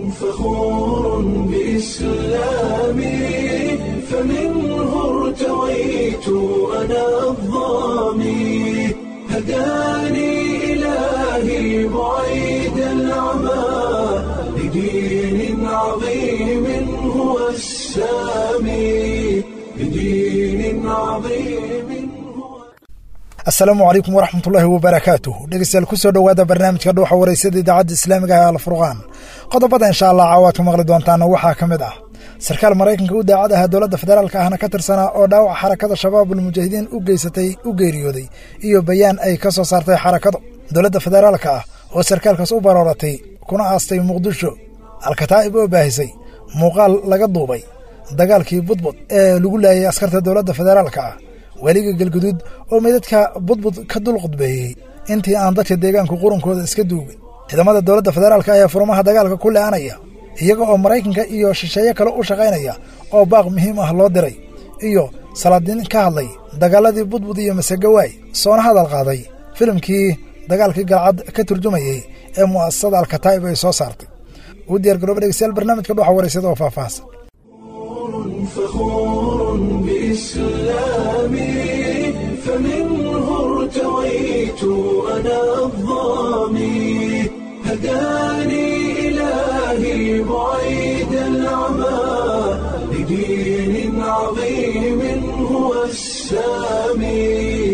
فخور بإسلامي فمنه ارتويت أنا الضامي هداني إلهي بعيد العمى لدين عظيم هو السامي لدين عظيم هو asalaamu calaykum waraxmatullaahi wabarakaatuh dhegeystayaal kusoo dhowaada barnaamijka dhuuxa waraysada idaacadda islaamiga ee alfurqaan qodobada insha allah caawaad ku maqli doontaana waxaa ka mid ah sarkaal maraykanka u daacad aha dowladda federaalka ahna ka tirsanaa oo dhaawac xarakada shabaabul mujaahidiin u geysatay u geeriyooday iyo bayaan ay ka soo saartay xarakadu dowladda federaalka ah oo sarkaalkaas u barooratay kuna aastay muqdisho alkataa'ib oo baahisay muuqaal laga duubay dagaalkii budbud ee lagu laayay askarta dowladda federaalka ah weliga galguduud oo meydadka budbud ka dul qudbeeyey intii aan dadka deegaanku qurunkooda iska duugay ciidamada dowladda federaalka ayaa furmaha dagaalka ku le'anaya iyaga oo maraykanka iyo shisheeye kale u shaqaynaya oo baaq muhiim ah loo diray iyo salaadiin ka hadlay dagaaladii budbud iyo masegawaay soona hadal qaaday filimkii dagaalkii galcad ka turjumayey ee mu'asasada alkataa'ib ay soo saartay uu diyaar garooba dhegeystayaal barnaamijka dhuuxa waraysada oo faahfaahsan فخور بإسلامي فمنه ارتويت أنا الضامي هداني إلهي بعيد العمى لدين عظيم هو السامي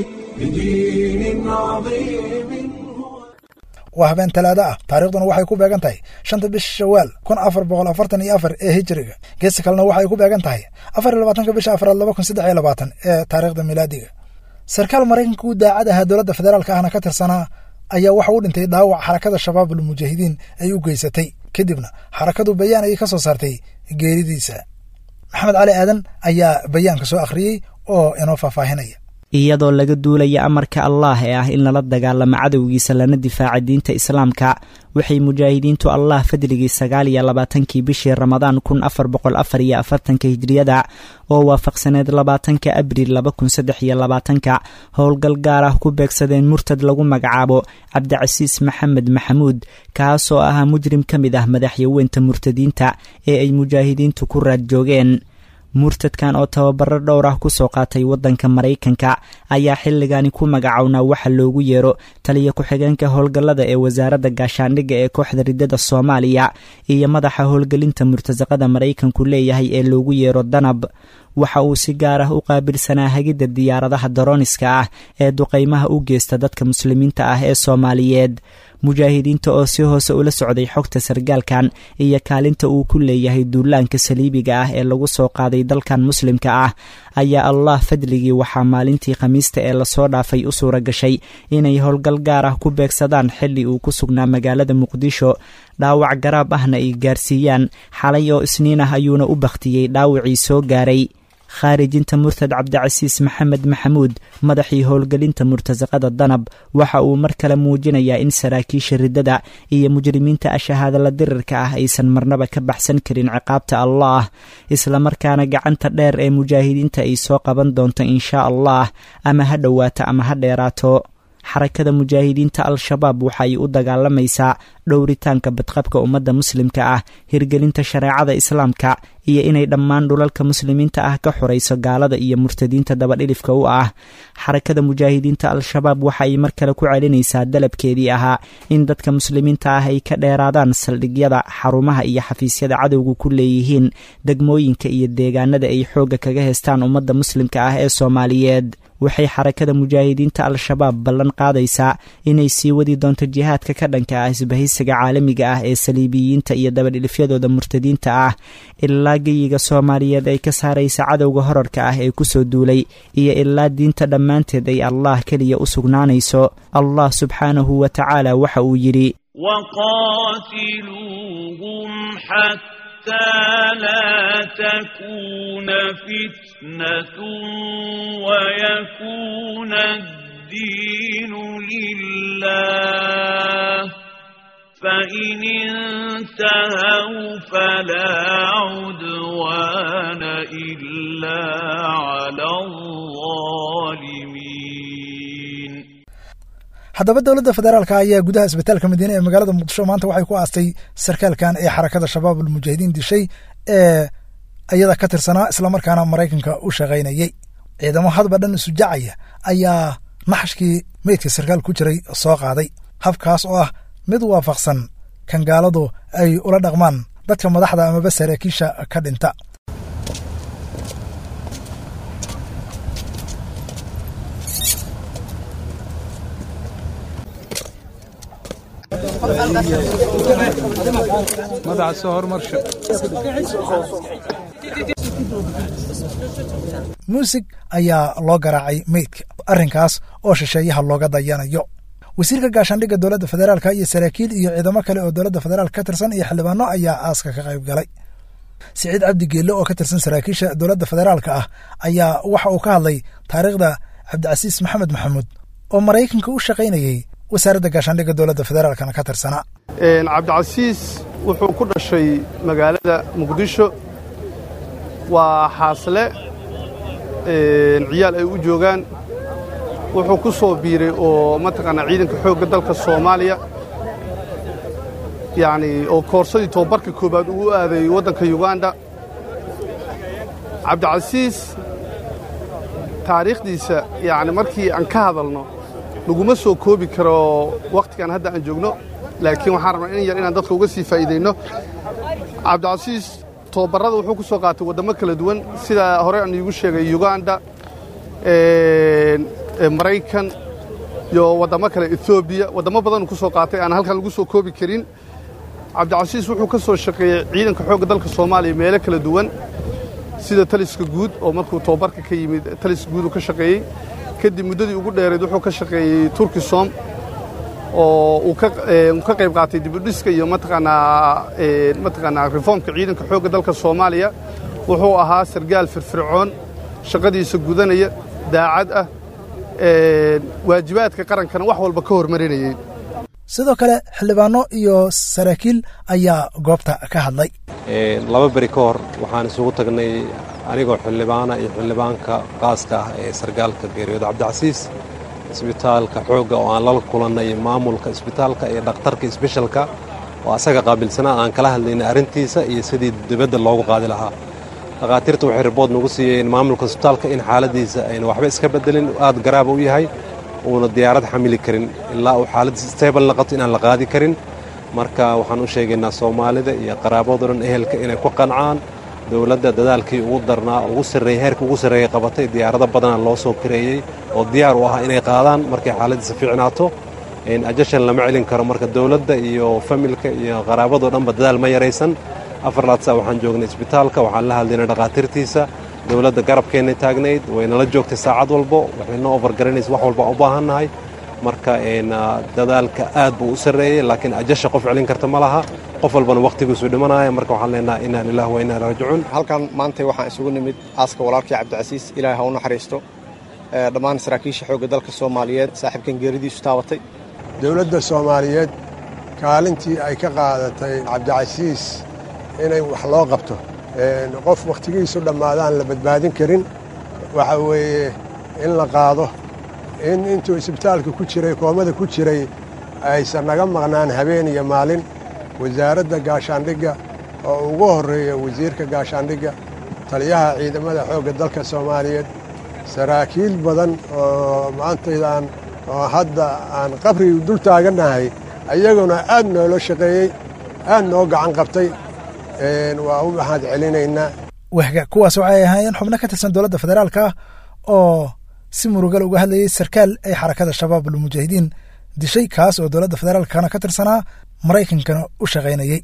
لدين عظيم هو waa habeen talaado ah taariikhduna waxay ku beegan tahay shanta bisha shawaal kun afar boqol afartan iyo afar ee hijiriga geesta kalena waxay ku beegan tahay afar iyo labaatanka bisha afraad laba kun saddex iyo labaatan ee taariikhda milaadiga sarkaal maraykanka u daacad ahaa dowladda federaalka ahna ka tirsanaa ayaa waxa u dhintay dhaawac xarakada shabaabul mujaahidiin ay u geysatay kadibna xarakadu bayaan ayay ka soo saartay geeridiisa maxamed cali aadan ayaa bayaanka soo akhriyey oo inoo faahfaahinaya iyadoo laga duulaya amarka allaah ee ah in lala dagaalamo cadowgiisa lana difaaca diinta islaamka waxay mujaahidiintu allah fadligii sagaal iyo labaatankii bishii ramadaan kun afar boqol afar iyo afartanka hijriyada oo waafaqsaneed labaatanka abriil laba kun saddex iyo labaatanka howlgal gaar ah ku beegsadeen murtad lagu magacaabo cabdicasiis maxamed maxamuud kaasoo ahaa mujrim ka mid ah madaxyaweynta murtadiinta ee ay mujaahidiintu ku raad joogeen murtadkan oo tababaro dhowr ah kusoo qaatay waddanka maraykanka ayaa xilligani ku magacownaa waxa loogu yeero taliya ku-xigeenka howlgallada ee wasaaradda gaashaandhigga ee kooxda riddada soomaaliya iyo madaxa howlgelinta murtasaqada maraykanku leeyahay ee loogu yeero danab waxa uu si gaar ah u qaabilsanaa hagidda diyaaradaha darooniska ah ee duqaymaha u geysta dadka muslimiinta ah ee soomaaliyeed mujaahidiinta oo si hoose ula socday xogta sargaalkan iyo kaalinta uu ku leeyahay duulaanka saliibiga ah ee lagu soo qaaday dalkan muslimka ah ayaa allah fadligii waxaa maalintii khamiista ee lasoo dhaafay u suura gashay inay howlgal gaar ah ku beegsadaan xilli uu ku sugnaa magaalada muqdisho dhaawac garaab ahna ay gaarsiiyaan xalay oo isniin ah ayuuna u bakhtiyey dhaawacii soo gaaray khaarijinta murtad cabdicasiis maxamed maxamuud madaxii howlgelinta murtasaqada danab waxa uu mar kale muujinayaa in saraakiisha riddada iyo mujrimiinta ashahaadala dirirka ah aysan marnaba ka baxsan karin ciqaabta allaah islamarkaana gacanta dheer ee mujaahidiinta ay soo qaban doonto inshaa allah ama ha dhowaato ama ha dheeraato xarakada mujaahidiinta al-shabaab waxa ay u dagaalamaysaa dhowritaanka badqabka ummadda muslimka ah hirgelinta shareecada islaamka iyo inay dhammaan dhulalka muslimiinta ah ka xorayso gaalada iyo murtadiinta dabadhilifka u ah xarakada mujaahidiinta al-shabaab waxa ay mar kale ku celinaysaa dalabkeedii ahaa in dadka muslimiinta ah ay ka dheeraadaan saldhigyada xarumaha iyo xafiisyada cadowga ku leeyihiin degmooyinka iyo deegaanada ay xoogga kaga heystaan ummadda muslimka ah ee soomaaliyeed waxay xarakada mujaahidiinta al-shabaab ballan qaadaysaa inay sii wadi doonto jihaadka ka dhanka ah isbahaysiga caalamiga ah ee saliibiyiinta iyo dabadhilifyadooda murtadiinta ah ilaa geyiga soomaaliyeed ay ka saaraysa cadowga horarka ah ee kusoo duulay iyo ilaa diinta dhammaanteed ay allah keliya u sugnaanayso allah subxaanahu wa tacaala waxa uu yidhi وقاتلوهم حتى لا تكون فتنة ويكون الدين لله فإن انتهوا فلا عدوان إلا على الظالمين haddaba dowladda federaalka ayaa gudaha isbitaalka madiine ee magaalada muqdisho maanta waxay ku aastay sarkaalkan ee xarakada shabaab almujaahidiin dishay ee iyada ka tirsanaa islamarkaana maraykanka u shaqaynayey ciidamo hadba dhan isu jacaya ayaa naxashkii meydka sarkaal ku jiray soo qaaday habkaas oo ah mid waafaqsan kan gaaladu ay ula dhaqmaan dadka madaxda amaba saraakiisha ka dhinta muusig ayaa loo garaacay meydka arrinkaas oo shisheeyaha looga dayanayo wasiirka gaashaandhigga dowladda federaalka iyo saraakiil iyo ciidamo kale oo dowladda federaalk ka tirsan iyo xildhibaano ayaa aaska ka qayb galay siciid cabdi geelle oo ka tirsan saraakiisha dowladda federaalka ah ayaa waxa uu ka hadlay taariikhda cabdicasiis maxamed maxamuud oo maraykanka u shaqaynayey wasaaradda gaashaandhigga dowladda federaalkana ka tirsanaa cabdicasiis wuxuu ku dhashay magaalada muqdisho waa xaasle ciyaal ay u joogaan wuxuu ku soo biiray oo mataqaanaa ciidanka xoogga dalka soomaaliya yacni oo koorsadii tobabarka koowaad uu aaday waddanka yuganda cabdicasiis taariikhdiisa yacni markii aan ka hadalno laguma soo koobi karo wakhtigan hadda aan joogno laakiin waxaan rabnaa in yar inaan dadka uga sii faa'iidayno cabdicasiis tobabarrada wuxuu ku soo qaatay waddamo kala duwan sida hore aan iigu sheegay yuganda maraykan iyo waddamo kale etoobiya waddamo badanuu ku soo qaatay aan halkan lagu soo koobi karin cabdicasiis wuxuu ka soo shaqeeyey ciidanka xoogga dalka soomaaliya meelo kala duwan sida taliska guud oo markuu tobabarka ka yimid taliska guud uu ka shaqeeyey kadib muddadii ugu dheerayd wuxuu ka shaqeeyey turkisom oo uu ka qayb qaatay dibudhiska iyo mataqaanaa mataqaanaa reformka ciidanka xoogga dalka soomaaliya wuxuu ahaa sargaal firfircoon shaqadiisa gudanaya daacad ah waajibaadka qarankana wax walba ka hormarinayey sidoo kale xildhibaano iyo saraakiil ayaa goobta ka hadlay laba beri ka hor waxaan isugu tagnay anigoo xildhibaana iyo xildhibaanka qaaska ah ee sargaalka geeriyood cabdicasiis isbitaalka xoogga oo aan lala kulannay maamulka isbitaalka iyo dhakhtarka isbeshalka oo asaga qaabilsanaa aan kala hadlaynay arrintiisa iyo sidii dibadda loogu qaadi lahaa dhakhaatiirta waxay ribood nagu siiyeen maamulka isbitaalka in xaaladiisa ayna waxba iska bedelin aad garaaba u yahay uuna diyaarad xamili karin ilaa uu xaaladiisa stable naqato inaan la qaadi karin marka waxaan u sheegaynaa soomaalida iyo qaraabado dhan ehelka inay ku qancaan dowladda dadaalkii ugu darnaa ugu sarreeyey heerka ugu sarreeyey qabatay diyaarado badana loo soo kareeyey oo diyaar u ahaa inay qaadaan markay xaaladiisa fiicnaato ajashan lama celin karo marka dowladda iyo familka iyo qaraabadoo dhanba dadaal ma yaraysan afar laadsa waxaan joognay isbitaalka waxaan la hadlaynay dhakhaatiirtiisa dowladda garabkeennay taagnayd waynala joogtay saacad walbo waxay noo ofargaranaysa wax walba u baahannahay marka dadaalka aad buu u sarreeyey laakiin ajasha qof celin karta ma laha qof walbana wakhtigiisu dhimanaya marka waxaan leenaha inaa lilah wa inaa raajicuun halkan maantay waxaan isugu nimid aaska walaalkii cabdicasiis ilaahay ha u naxariisto dhammaan saraakiisha xoogga dalka soomaaliyeed saaxiibkan geeridiisu taabatay dowladda soomaaliyeed kaalintii ay ka qaadatay cabdicasiis inay wax loo qabto qof wakhtigiisu dhammaadaan la badbaadin karin waxa weeye in la qaado in intuu isbitaalka ku jiray koomada ku jiray aysan naga maqnaan habeen iyo maalin wasaaradda gaashaandhigga oo ugu horreeya wasiirka gaashaandhigga taliyaha ciidamada xoogga dalka soomaaliyeed saraakiil badan oo maantaydaan oo hadda aan qabrigi dul taagannahay ayaguna aad noola shaqeeyey aad noo gacan qabtay waa u maxaad celinaynaa wahga kuwaas waxay ahaayeen xubno ka tirsan dowladda federaalka ah oo si murugal uga hadlayay sarkaal ay xarakada shabaab almujaahidiin dishay kaas oo dowladda federaalkana ka tirsanaa maraykankana u shaqaynayey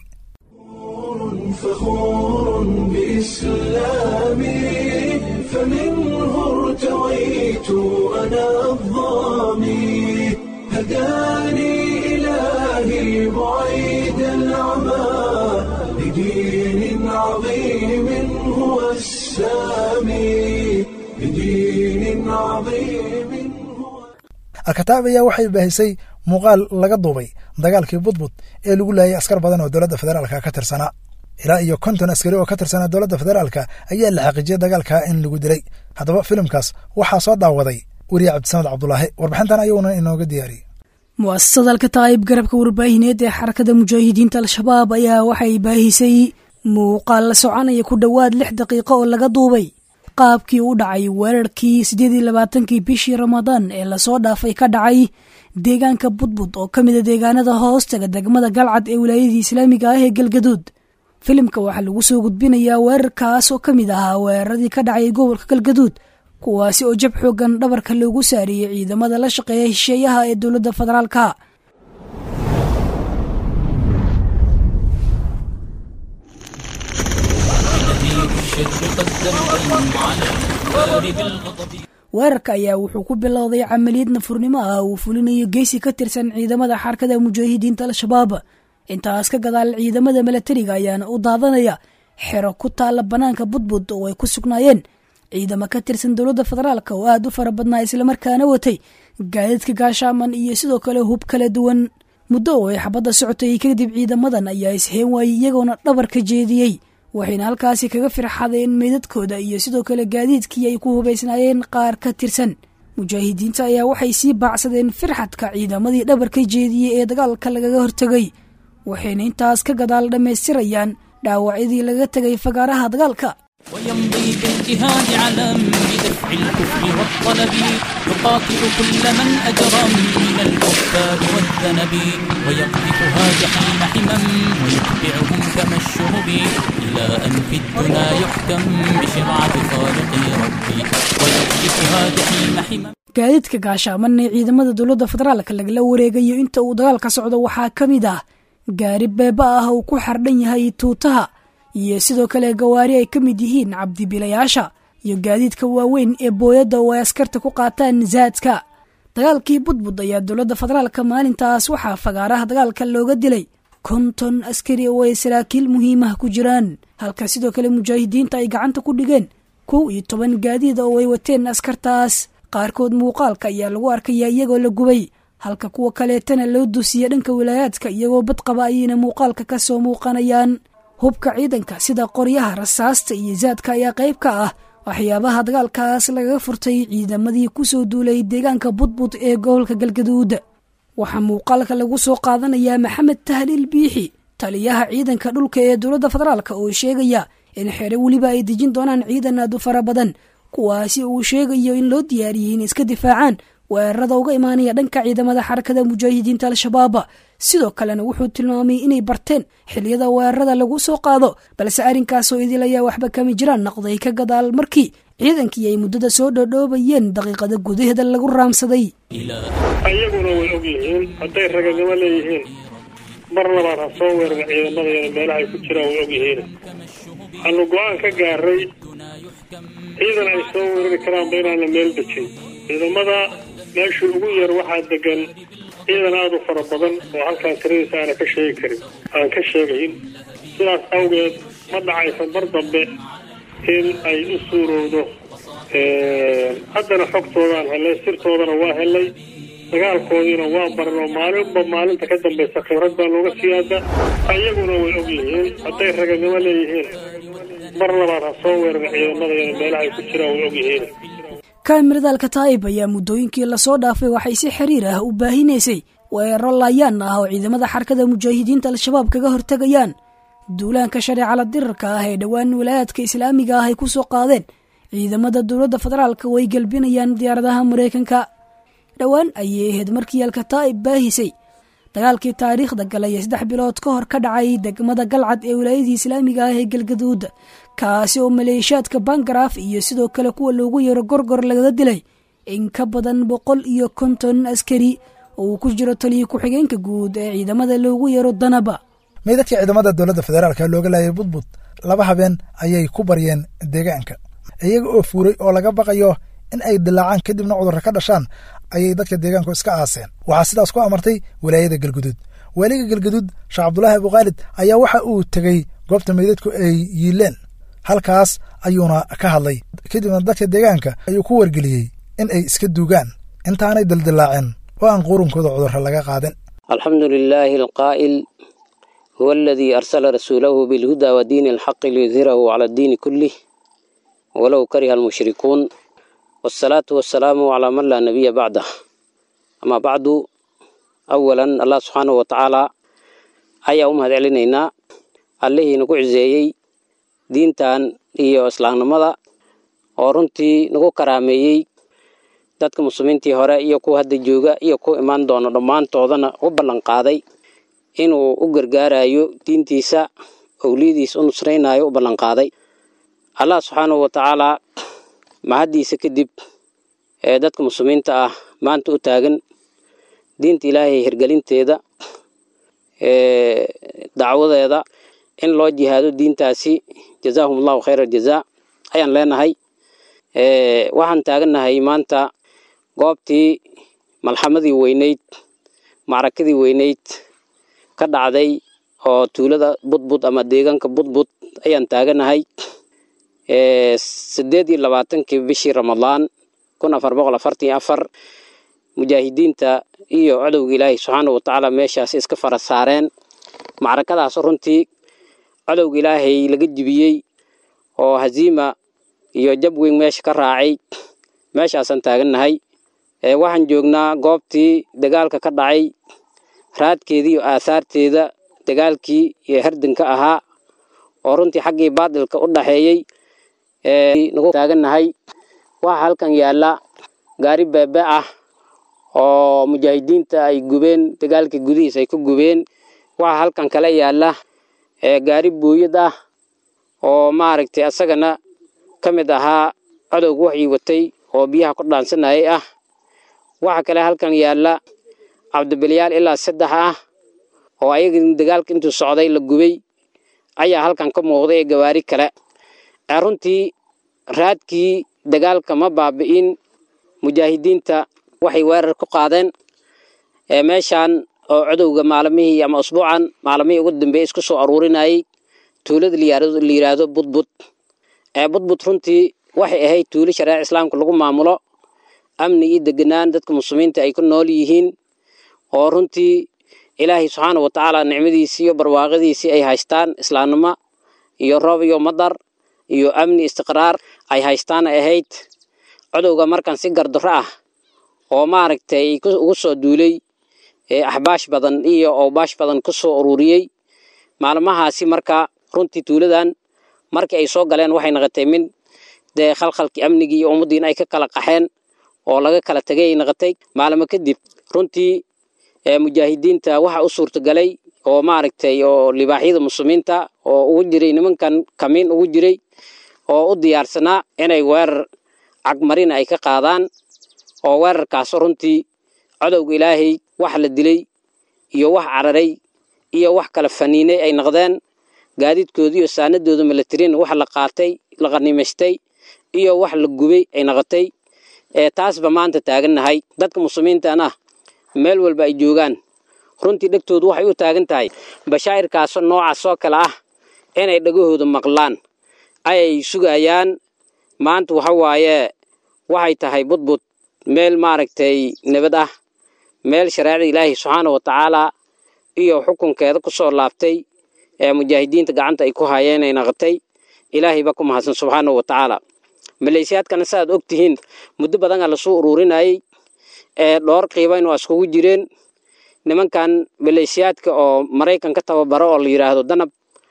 فخور بإسلامي فمنه ارتويت أنا الظامي هداني إلهي بعيد العمى لدين عظيم هو السامي لدين عظيم هو alkataab ayaa waxay baahisay muuqaal laga duubay dagaalkii budbud ee lagu laayay askar badan oo dowladda federaalka ka tirsanaa ilaa iyo konton askari oo ka tirsanaa dowladda federaalka ayaa la xaqiijiyey dagaalka in lagu dilay haddaba filimkaas waxaa soo daawaday weriye cabdisamed cabdulaahi warbixintan ayuuna inooga diyaariyey mu'asasada alkataa'ib garabka warbaahineed ee xarakada mujaahidiinta al-shabaab ayaa waxay baahisay muuqaal la soconaya ku dhowaad lix daqiiqo oo laga duubay qaabkii u dhacay weerarkii siddeed iyo labaatankii bishii ramadaan ee lasoo dhaafay ka dhacay deegaanka budbud oo ka mida deegaanada hoostaga degmada galcad ee wilaayadii islaamiga ah ee galgaduud filimka waxaa lagu soo gudbinayaa weerarkaas oo ka mid ahaa weeraradii ka dhacay gobolka galgaduud kuwaasi oo jab xoogan dhabarka loogu saariyey ciidamada la shaqeeya hesheeyaha ee dowladda federaalka weerarka ayaa wuxuu ku bilowday camaliyad nafurnimo ah uu fulinayo geesi ka tirsan ciidamada xarakada mujaahidiinta al-shabaab intaas ka gadaal ciidamada milatariga ayaana u daadanaya xero ku taalla bannaanka budbud oo ay ku sugnaayeen ciidamo ka tirsan dowladda federaalka oo aad u fara badnaa islamarkaana watay gaadiidka gaashaaman iyo sidoo kale hub kala duwan muddo oo ay xabadda socotay kadib ciidamadan ayaa isheen waayey iyagoona dhabar ka jeediyey waxayna halkaasi kaga firxadeen meydadkooda iyo sidoo kale gaadiidkii ay ku hubaysnaayeen qaar ka tirsan mujaahidiinta ayaa waxay sii baacsadeen firxadka ciidamadii dhabar ka jeediyey ee dagaalka lagaga hortegay waxayna intaas ka gadaal dhammaystirayaan dhaawacyadii laga tegay fagaaraha dagaalka ويمضي باجتهاد علم بدفع الكفر والطلب يقاتل كل من أجرم من الكفار والذنب ويقذفها جحيم حمم ويتبعهم كما الشهب إلى أن في الدنا يحكم بشرعة خالق ربي ويقذفها جحيم حمم gaadiidka gaashaaman ee ciidamada dowladda federaalka lagala wareegayo inta uu dagaalka socdo waxaa ka mid ah gaari beeba ah uu ku xardhan yahay tuutaha iyo sidoo kale gawaari ay ka mid yihiin cabdibilayaasha iyo gaadiidka waaweyn ee booyadda oo ay askarta ku qaataan zaadka dagaalkii budbud ayaa dowladda federaalka maalintaas waxaa fagaaraha dagaalka looga dilay konton askari oo ay saraakiil muhiimah ku jiraan halka sidoo kale mujaahidiinta ay gacanta ku dhigeen kow iyo toban gaadiida oo ay wateen askartaas qaarkood muuqaalka ayaa lagu arkayaa iyagoo la gubay halka kuwa kaleetana loo dusiya dhanka wilaayaadka iyagoo badqaba ayayna muuqaalka ka soo muuqanayaan hubka ciidanka sida qoryaha rasaasta iyo zaadka ayaa qayb ka ah waxyaabaha dagaalkaas lagaga furtay ciidamadii kusoo duulay deegaanka budbud ee gobolka galgaduud waxaa muuqaalka lagu soo qaadanayaa maxamed tahliil biixi taliyaha ciidanka dhulka ee dowladda federaalka oo sheegaya in xere weliba ay dejin doonaan ciidan aad u fara badan kuwaasi uu sheegayo in loo diyaariyey in iska difaacaan weerarada uga imaanaya dhanka ciidamada xarakada mujaahidiinta al-shabaab sidoo kalena wuxuu tilmaamay inay barteen xiliyada weerarada lagu soo qaado balse arrinkaasoo idil ayaa waxba kama jiraan noqday ka gadaal markii ciidankii ay muddada soo dhoodhoobayeen daqiiqada gudaheeda lagu raamsaday ayaguna way og yihiin hadday raganimo leeyihiin mar labaad ha soo weeran ciidamadayana meelaha ay ku jiraan way og yihiin waxaanu go-aan ka gaaray ciidan ay soo weerari karaanba inaana meel dejin ciidamada meesha ugu yar waxaa degan ciidan aada u fara badan oo halkaan tiradiisa aana ka sheegi karin aan ka sheegayn sidaas awgeed ma dhacaysa mar dambe in ay u suurowdo haddana xogtoodaan helay sirtoodana waa helay dagaalkoodiina waa baran oo maalinba maalinta ka dambaysa khibrad baa looga siyaada ayaguna way og yihiin hadday raganimo leeyihiin mar labaad ha soo weeran ciidamadayana meelaha ay ku jiraan way og yihiin kaamirada alkataa'ib ayaa muddooyinkii lasoo dhaafay waxay si xiriir ah u baahinaysay weeraro laayaan ah oo ciidamada xarakada mujaahidiinta al-shabaab kaga hortegayaan duulaanka shareecala dirarka ah ee dhowaan walaayaadka islaamiga ah ay ku soo qaadeen ciidamada dowladda federaalka way gelbinayaan diyaaradaha maraykanka dhowaan ayay ahayd markii alkataa'ib baahisay dagaalkii taariikhda galay ee saddex bilood ka hor ka dhacay degmada galcad ee wilaayadii islaamiga ah ee galgaduud kaasi oo maleeshiyaadka bangaraaf iyo sidoo kale kuwa loogu yaro gorgor lagaga dilay in ka badan boqol iyo konton askari oo uu ku jiro taliyo ku-xigeenka guud ee ciidamada loogu yaro danaba meydadkii ciidamada dowladda federaalka looga laayay budbud laba habeen ayay ku baryeen deegaanka iyaga oo fuuray oo laga baqayo in ay dilaacaan kadibna cudurra ka dhashaan ayay dadka deegaanku iska aaseen waxaa sidaas ku amartay walaayada galguduud waaliga galguduud sheekh cabdulaahi abukhaalid ayaa waxa uu tegey goobta meydadku ay yiileen halkaas ayuuna ka hadlay kadibna dadka deegaanka ayuu ku wargeliyey in ay iska duugaan intaanay dildilaacin oo aan qurunkooda cudurra laga qaadin alxamdu lilaahi alqaa'il huwa aladii arsala rasuulahu bilhuda wa diini alxaqi liyudhirahu cala addiini kullih walow kariha almushrikuun wasalaatu wasalaamu calaa man laa nabiya bacdah amaa bacdu awalan allah subxaanahu wa tacaala ayaa u mahad celinaynaa allihii nagu ciseeyey diintan iyo islaamnimada oo runtii nagu karaameeyey dadka muslimiintii hore iyo kuwa hadda jooga iyo kuwa imaan doona dhammaantoodana u ballan qaaday inuu u gargaarayo diintiisa owliyadiisa u nusraynayo u ballan qaaday allah subxaanahu wa tacaalaa mahaddiisa kadib ee dadka muslimiinta ah maanta u taagan diinta ilaahay hirgelinteeda dacwadeeda in loo jihaado diintaasi jazaahum allahu khayra aljazaa ayaan leenahay waxaan taagannahay maanta goobtii malxamadii weyneyd macrakadii weyneyd ka dhacday oo tuulada budbud ama deegaanka budbud ayaan taaganahay sideed iyo labaatankii bishii ramadaan kun afar boqol afartan iyo afar mujaahidiinta iyo codowga ilaahay subxaana watacaala meeshaas iska fara saareen macrakadaas runtii codowga ilaahay laga jibiyey oo haziima iyo jab weyn meesha ka raacay meeshaasaan taagannahay waxaan joognaa goobtii dagaalka ka dhacay raadkeeda iyo aahaarteeda dagaalkii iyo herdanka ahaa oo runtii xaggii baadilka u dhaxeeyey nagu taagannahay waxaa halkan yaalla gaari beebe ah oo mujaahidiinta ay gubeen dagaalka gudihiis ay ku gubeen waxaa halkan kala yaalla gaari booyad ah oo maaragtay asagana ka mid ahaa codowga waxii watay oo biyaha ku dhaansanayay ah waxaa kale halkan yaalla cabdibilyaal ilaa saddex ah oo ayaga dagaalka intuu socday la gubay ayaa halkan ka muuqday ee gawaari kale runtii raadkii dagaalka ma baabi'in mujaahidiinta waxay weerar ku qaadeen meeshaan oo codowga maalmihii ama usbuucan maalmihii ugu dambeeyey isku soo aruurinayay tuulada la yidhaahdo budbud budbud runtii waxay ahayd tuulo shareeca islaamka lagu maamulo amni iyo deganaan dadka muslimiinta ay ku nool yihiin oo runtii ilaahay subxaana wa tacaala nicmadiisii iyo barwaaqadiisii ay haystaan islaamnimo iyo roob iyo madar iyo amni istiqraar ay haystaan ay ahayd codowga markan si gardaro ah oo maaragtay ugu soo duulay axbaash badan iyo owbaash badan ku soo ururiyey maalmahaasi marka runtii tuuladan markii ay soo galeen waxay naqotay mid dee khalkhalkii amnigii iyo ummaddiina ay ka kala qaxeen oo laga kala tegay ay naqotay maalmo kadib runtii mujaahidiinta waxa u suurtagalay oo maaragtay oo libaaxyada muslimiinta oo ugu jiray nimankan kamiin ugu jiray oo u diyaarsanaa inay weerar cagmarina ay ka qaadaan oo weerarkaas runtii codowga ilaahay wax la dilay iyo wax cararay iyo wax kala faniinay ay noqdeen gaadiidkooda iyo saanadooda militarin wax la qaatay la qanimaystay iyo wax la gubay ay noqotay taasba maanta taagannahay dadka muslimiintana meel walba ay joogaan runtii dhegtoodu waxay u taagan tahay bashaa'irkaasoo noocaasoo kale ah inay dhagahooda maqlaan ayay sugayaan maanta waxa waaye waxay tahay budbud meel maaragtay nabad ah meel shareecada ilaahi subxaana wa tacaalaa iyo xukunkeeda ku soo laabtay ee mujaahidiinta gacanta ay ku hayeen ay naqotay ilaahayba ku mahadsan subxaana wa tacaala maleeshiyaadkana saaad og tihiin muddo badan aa lasoo ururinayay ee dhowr qiibayn waa iskugu jireen nimankan maleeshiyaadka oo maraykan ka tababaro oo la yidhaahdo danab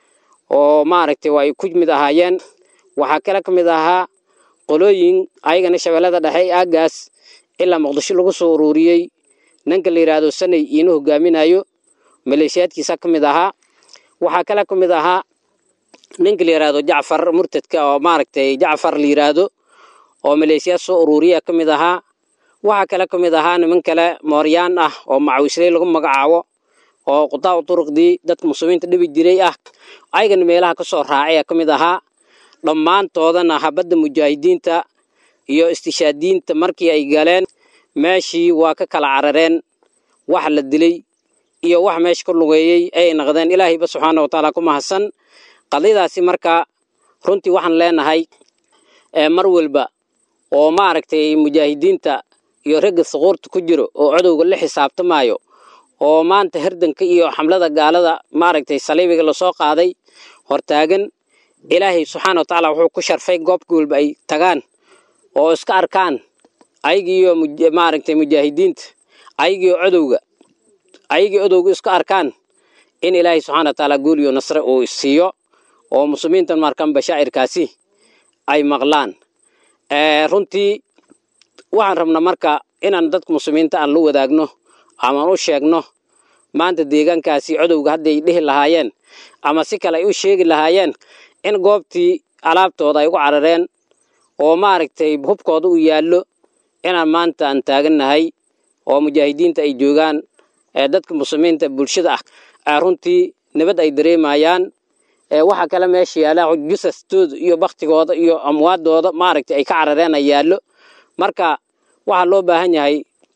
oo maaragtay waa ay ku mid ahaayeen waxaa kale ka mid ahaa qolooyin ayagana shabeellada dhexe aagaas ilaa muqdisho lagu soo ururiyey ninka la yidhaahdo sanay iina hogaaminayo maleeshiyaadkiisa ka mid ahaa waxaa kale ka mid ahaa ninka la yidhaahdo jacfar murtadka oo maaragtay jacfar la yidhaahdo oo maleeshiyaad soo ururiya ka mid ahaa waxaa kale ka mid ahaa niman kale mooryaan ah oo macawisley lagu magacaabo oo qudaa duruqdii dadka muslimiinta dhibi jiray ah ayagana meelaha ka soo raacaya ka mid ahaa dhammaantoodana habadda mujaahidiinta iyo istishaadiinta markii ay galeen meeshii waa ka kala carareen wax la dilay iyo wax meesha ka lugeeyey ayay naqdeen ilaahayba subxaana wa tacaala ku mahadsan qadiyadaasi marka runtii waxaan leenahay mar walba oo maaragtay mujaahidiinta iyo ragga suquurta ku jiro oo codowga la xisaabtamaayo oo maanta herdanka iyo xamlada gaalada maaragtay saliibiga lasoo qaaday hortaagan ilaahay subxaana wa tacaala wuxuu ku sharfay goobka walba ay tagaan oo iska arkaan ayagiiyo maaragtay mujaahidiinta ayagiiyo codowga ayagii odowga isku arkaan in ilaahay subxana wa tacaala guul iyo nasre uu siiyo oo muslimiintan markan bashaa'irkaasi ay maqlaan runtii waxaan rabnaa marka inaan dadka muslimiinta aan la wadaagno amaan u sheegno maanta deegaankaasi codowga hadday dhihi lahaayeen ama si kale ay u sheegi lahaayeen in goobtii alaabtooda ay ugu carareen oo maaragtay hubkooda u yaallo inaan maanta aan taagannahay oo mujaahidiinta ay joogaan dadka muslimiinta bulshada ah runtii nabad ay dareemayaan waxa kale meesha yaalla jusastooda iyo baktigooda iyo amwaadooda maaragtay ay ka carareen ay yaallo marka waxaa loo baahan yahay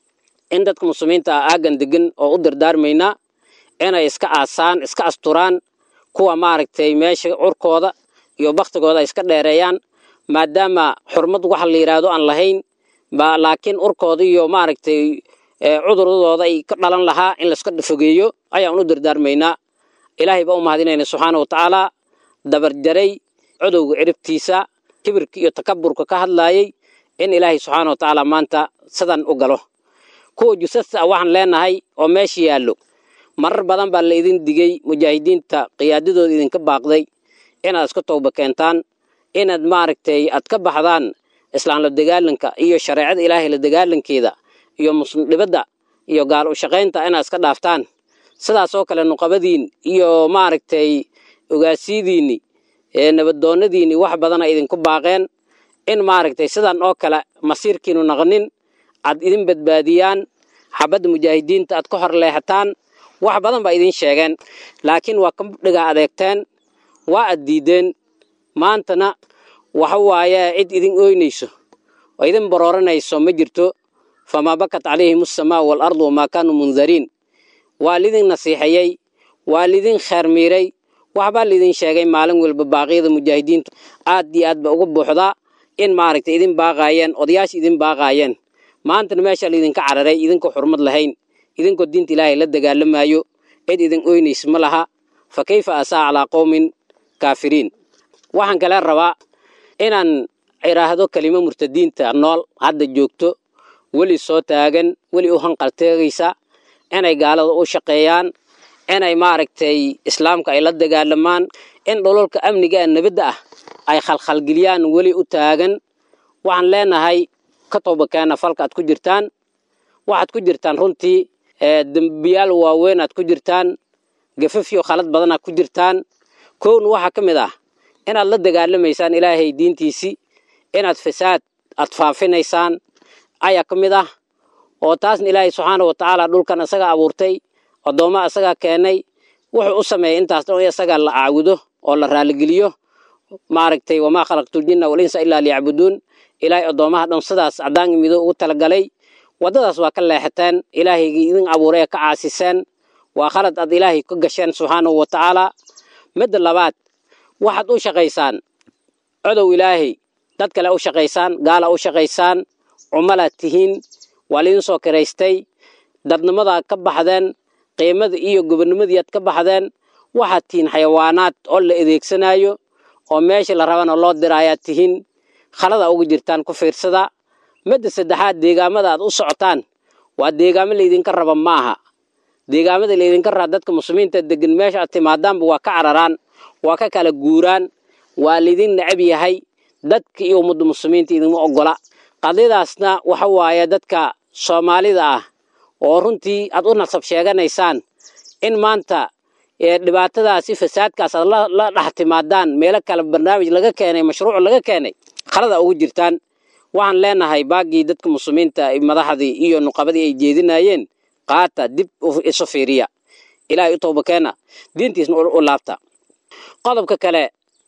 in dadka muslimiinta ah aagan degan oo u dardaarmaynaa inay iska aasaan iska asturaan kuwa maaragtay meesha curkooda iyo baktigooda ay iska dheereeyaan maadaama xurmad waxa la yidhaahdo aan lahayn laakiin urkooda iyo maaragtay cuduradooda ay ka dhalan lahaa in layska fogeeyo ayaan u dardaarmaynaa ilaahay baa u mahadinayna subxaana wa tacaala dabarjaray codowga ciribtiisa kibirka iyo takaburka ka hadlaayay in ilaahay subxaana wa tacaala maanta sidan u galo kuwa jusasta ah waxaan leenahay oo meesha yaallo marar badan baa la idin digay mujaahidiinta qiyaadadooda idinka baaqday inaad iska tooba keentaan inaad maaragtay aad ka baxdaan islaan la dagaalanka iyo shareecada ilaahay la dagaalankeeda iyo muslim dhibadda iyo gaal u shaqaynta inaad iska dhaaftaan sidaasoo kale nuqabadiin iyo maaragtay ogaasiyadiinni nabaddoonnadiinni wax badana idinku baaqeen in maaragtay sidan oo kale masiirkiinu naqnin aad idin badbaadiyaan xabadda mujaahidiinta aad ka hor leexataan wax badan baa idin sheegeen laakiin waa ka dhigaa adeegteen waa ad diideen maantana waxa waaye cid idin ooynayso oo idin barooranayso ma jirto famaa bakat calayhim asamaa waalardu wamaa kaanuu mundariin waa lidin nasiixayey waa lidin kheer miiray waxbaa lidin sheegay maalin walba baaqyada mujaahidiintu aad iyo aad ba uga buuxdaa in maaragtay idin baaqaayeen odayaasha idin baaqaayeen maantana meesha laydinka cararay idinkoo xurmad lahayn idinkoo diinta ilaahay la dagaalamaayo cid idin ooynaysa ma laha fa kayfa asaa calaa qowmin kaafiriin waxaan kale rabaa inaan idhaahdo kelimo murtadiinta nool hadda joogto weli soo taagan weli u hanqalteegaysa inay gaalada u shaqeeyaan inay maaragtay islaamka ay la dagaalamaan in dhololka amniga ee nabadda ah ay khalkhalgeliyaan weli u taagan waxaan leenahay ka toobakeena falka aad ku jirtaan waxaad ku jirtaan runtii dembiyaal waaweyn aad ku jirtaan gafafyo khalad badan aad ku jirtaan kowna waxaa ka mid ah inaad la dagaalamaysaan ilaahay diintiisii inaad fasaad aad faafinaysaan ayaa ka mid ah oo taasna ilaahay subxaana wa tacaala dhulkan isagaa abuurtay addoommaa isagaa keenay wuxuu u sameeyay intaas dhan isagaa la caabudo oo la raaligeliyo maaragtay wamaa khalaqtuljinna walinsa ilaa liyacbuduun ilaahay addoommaha dhan sidaas caddaan mido ugu talagalay waddadaas waa ka leexateen ilaahaygii idin abuuray ee ka caasiseen waa khalad aad ilaahay ka gasheen subxaanahu wa tacaala midda labaad waxaad u shaqaysaan codow ilaahay dad kale u shaqaysaan gaala u shaqaysaan cumalaad tihiin waa laydin soo kiraystay dadnimadaad ka baxdeen qiimada iyo gobonnimadiiaad ka baxdeen waxaad tihiin xayawaanaad oo la adeegsanaayo oo meesha la rabana loo diraayaad tihiin khalada uga jirtaan ku fiirsada midda saddexaad deegaamada aad u socotaan waa deegaamo laydinka raba ma aha deegaamada laydinka raba dadka muslimiinta degan meesha aad timaadaanba waa ka cararaan waa ka kala guuraan waa laydin necab yahay dadka iyo ummadda muslimiinta idinma oggola qadiyadaasna waxa waaye dadka soomaalida ah oo runtii aad u nasab sheeganaysaan in maanta dhibaatadaasi fasaadkaas aad la dhex timaadaan meelo kale barnaamij laga keenay mashruuc laga keenay khalada ugu jirtaan waxaan leenahay baaggii dadka muslimiinta madaxdii iyo nuqabadii ay jeedinayeen qaata dib isu fiiriya ilaahay u toobakeena diintiisna u laabta qodobka kale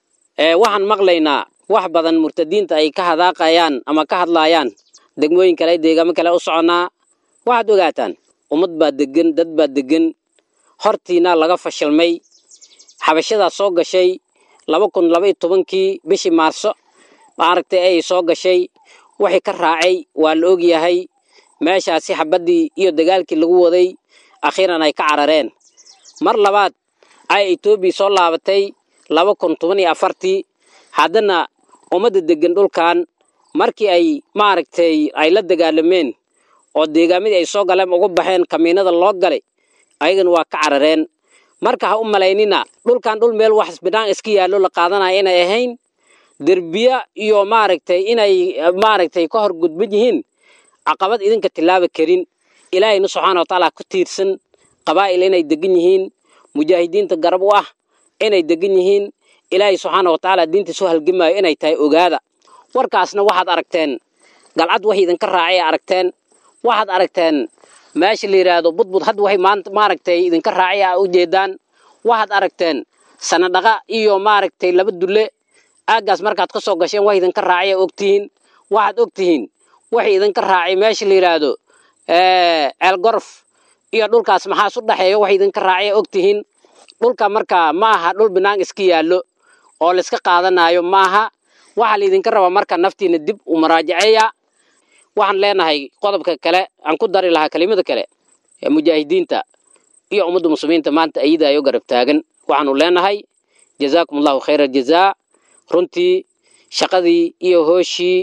waxaan maqlaynaa wax badan murtadiinta ay ka hadaaqayaan ama ka hadlaayaan degmooyin kale deegaamo kale u soconnaa waxaad ogaataan ummad baa degan dad baa degan hortiina laga fashilmay xabashadaa soo gashay laba kun laba iyo tobankii bishii maarso maaragtay ay soo gashay wixii ka raacay waa la ogyahay meeshaasi xabaddii iyo dagaalkii lagu waday akhiiran ay ka carareen mar labaad ay etoobiya soo laabatay laba kun toban iyo afartii haddana ummadda deggan dhulkan markii ay maaragtay ay la dagaalameen oo deegaamadii ay soo galeen ugu baxeen kamiinada loo galay ayagana waa ka carareen marka ha u malaynina dhulkan dhul meel wax binaan iska yaallo la qaadanaya inay ahayn derbiya iyo maaragtay inay maaragtay ka hor gudban yihiin caqabad idinka tilaaba karin ilaahayna subxaana watacaala ku tiirsan qabaa'il inay degan yihiin mujaahidiinta garab u ah inay degan yihiin ilaahay subxaana watacaala diintiisu halgamaayo inay tahay ogaada warkaasna waxaad aragteen galcad wax idinka raacay aragteen waxaad aragteen meesha la yidhaahdo budbud hadda waxay maanta maaragtay idinka raacay a u jeedaan waxaad aragteen sanadhaqa iyo maaragtay laba dulle aaggaas markaad ka soo gasheen wax idinka raacay a ogtihiin waxaad ogtihiin waxay idinka raacay meesha la yidhaahdo ceelgorof iyo dhulkaas maxaas u dhexeeya wax idinka raacay a ogtihiin dhulka marka ma aha dhul binaan iska yaallo oo layska qaadanayo maaha waxaa laydinka rabaa marka naftiina dib u maraajaceeya waxaan leenahay qodobka kale aan ku dari lahaa kelimada kale ee mujaahidiinta iyo ummadda muslimiinta maanta ayadaayo garab taagan waxaanu leenahay jazaakum allahu khayra jazaa runtii shaqadii iyo hooshii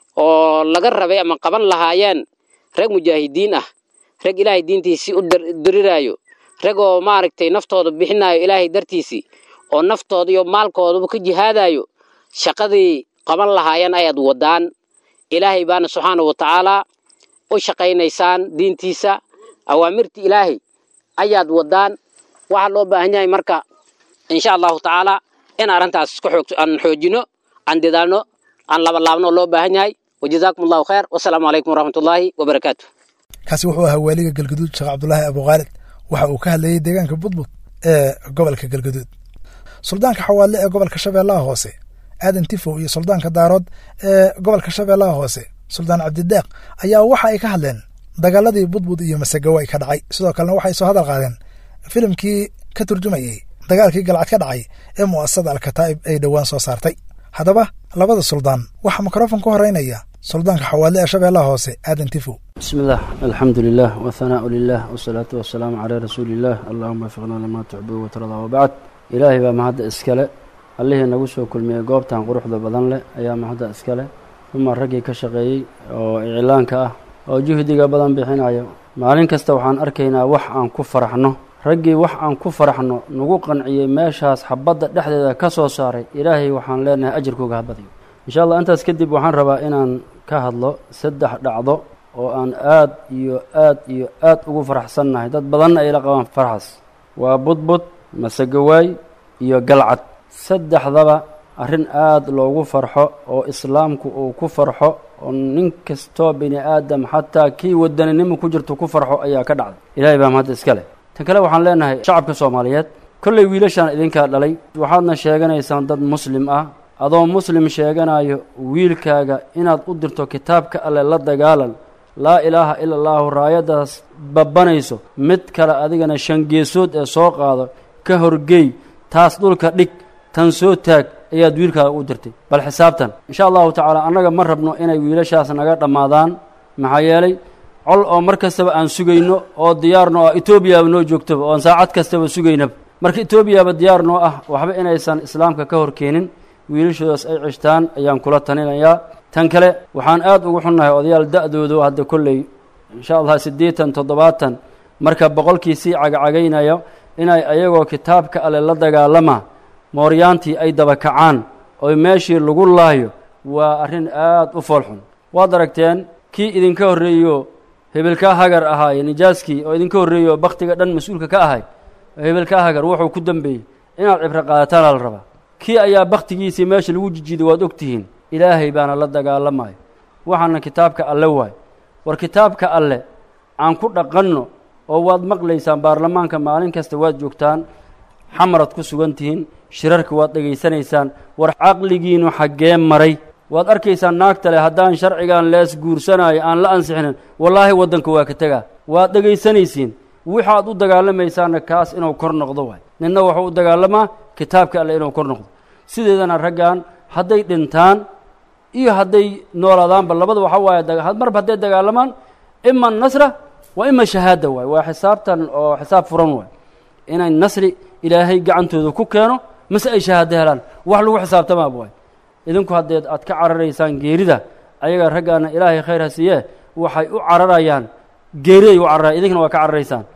oo laga rabay ama qaban lahaayeen rag mujaahidiin ah rag ilaahay diintiisii u diriraayo rag oo maaragtay naftooda bixinaayo ilaahay dartiisii oo naftooda iyo maalkoodaba ka jihaadayo shaqadii qaban lahaayeen ayaad wadaan ilaahay baana subxaana wa tacaalaa u shaqaynaysaan diintiisa awaamirta ilaahay ayaad wadaan waxaa loo baahan yahay marka insha allahu tacaalaa in arrintaas isku xoog aan xoojino aan dadaalno aan labalaabno loo baahan yahay wajazaakum allahu khayr wasalaamu calaykum waraxmatullaahi wabarakaatu kaasi wuxuu ahaa waaliga galgaduud sheekh cabdulaahi abukhaalid waxa uu ka hadlayey deegaanka budbud ee gobolka galgaduud suldaanka xawaadle ee gobolka shabeellaha hoose aadan tifow iyo suldaanka daarood ee gobolka shabeellaha hoose suldaan cabdidaaq ayaa waxa ay ka hadleen dagaaladii budbud iyo masagawaay ka dhacay sidoo kalena waxay soo hadal qaadeen filimkii ka turjumayey dagaalkii galcad ka dhacay ee mu'asasada alkataa'ib ay dhowaan soo saartay haddaba labada suldaan waxaa mikrofon ka horeynaya suldaanka xawaadle ee shabeellaha hoose aadan tifow بسم الله الحمد لله والثناء لله والصلاة والسلام على رسول الله اللهم وفقنا لما تحب وترضى وبعد إلهي baa mahadda iskale allihii nagu soo kulmiyey goobtan quruxda badan leh ayaa mahadda iskale uma raggii ka shaqeeyey oo iclaanka ah oo juhdiga badan bixinayo maalin kasta waxaan arkaynaa wax aan ku faraxno raggii wax aan ku faraxno nagu qanciyey meeshaas xabadda dhexdeeda ka soo saaray ilaahay waxaan leenahay ajirkooga ha badiyo insha allah intaas kadib waxaan rabaa inaan ka hadlo saddex dhacdo oo aan aad iyo aad iyo aad ugu faraxsannahay dad badanna ay la qabaan farxas waa budbud masegawaay iyo galcad saddexdaba arrin aad loogu farxo oo islaamku uu ku farxo oo nin kastoo bini aadam xataa kii wadaninimo ku jirto ku farxo ayaa ka dhacday ilaahay baa mahadda iska leh tan kale waxaan leenahay shacabka soomaaliyeed kollay wiilashaan idinkaa dhalay waxaadna sheeganaysaan dad muslim ah adoo muslim sheeganayo wiilkaaga inaad u dirto kitaabka alle la dagaalan laa ilaaha ila allaahu raayaddaas babbanayso mid kale adigana shangeesood ee soo qaado ka horgeey taas dhulka dhig tan soo taag ayaad wiilkaaga u dirtay bal xisaabtan insha allahu tacaala annaga ma rabno inay wiilashaas naga dhammaadaan maxaa yeelay col oo mar kastaba aan sugayno oo diyaarno ah etoobiyaaba noo joogtaba oon saacad kastaba sugaynaba marka etoobiyaaba diyaar noo ah waxba inaysan islaamka ka hor keenin wiilashoodaas ay cishtaan ayaan kula taninayaa tan kale waxaan aad ugu xunnahay odayaal da-doodu hadda kolley insha allah siddeetan toddobaatan marka boqolkii sii cagacagaynayo inay ayagoo kitaabka alle la dagaalama mooryaantii ay daba kacaan oo meeshii lagu laayo waa arrin aad u foolxun waad aragteen kii idinka horreeyo hebelkaa hagar ahaaye nijaaskii oo idinka horreeyo bakhtiga dhan mas-uulka ka ahay oo hebelkaa hagar wuxuu ku dembeeyey inaad cibro qaadataana la rabaa kii ayaa bakhtigiisii meesha lagu jijiiday waad ogtihiin ilaahay baana la dagaalamayo waxaana kitaabka alle waay war kitaabka alle aan ku dhaqanno oo waad maqlaysaan baarlamaanka maalin kasta waad joogtaan xamaraad ku sugan tihiin shirarka waad dhegaysanaysaan war caqligiinu xaggee maray waad arkaysaan naagta leh haddaan sharcigan lees guursanayo aan la ansixinin wallaahi waddanka waa ka tegaa waad dhegaysanaysiin waxaad u dagaalamaysaanna kaas inuu kor noqdo waay ninna wuxuu u dagaalamaa kitaabka alle inuu kor noqdo sideedana raggan hadday dhintaan iyo hadday noolaadaanba labada waxa waaye marba hadday dagaalamaan ima nasra wa ima shahaada waay waa xisaabtan oo xisaab furan waay inay nasri ilaahay gacantooda ku keeno mase ay shahaado helaan wax lagu xisaabtamaaba waay idinku haddeed aad ka cararaysaan geerida ayaga raggaana ilaahay khayr ha siiyee waxay u cararayaan geeriday u cararayan idinkana waa ka cararaysaan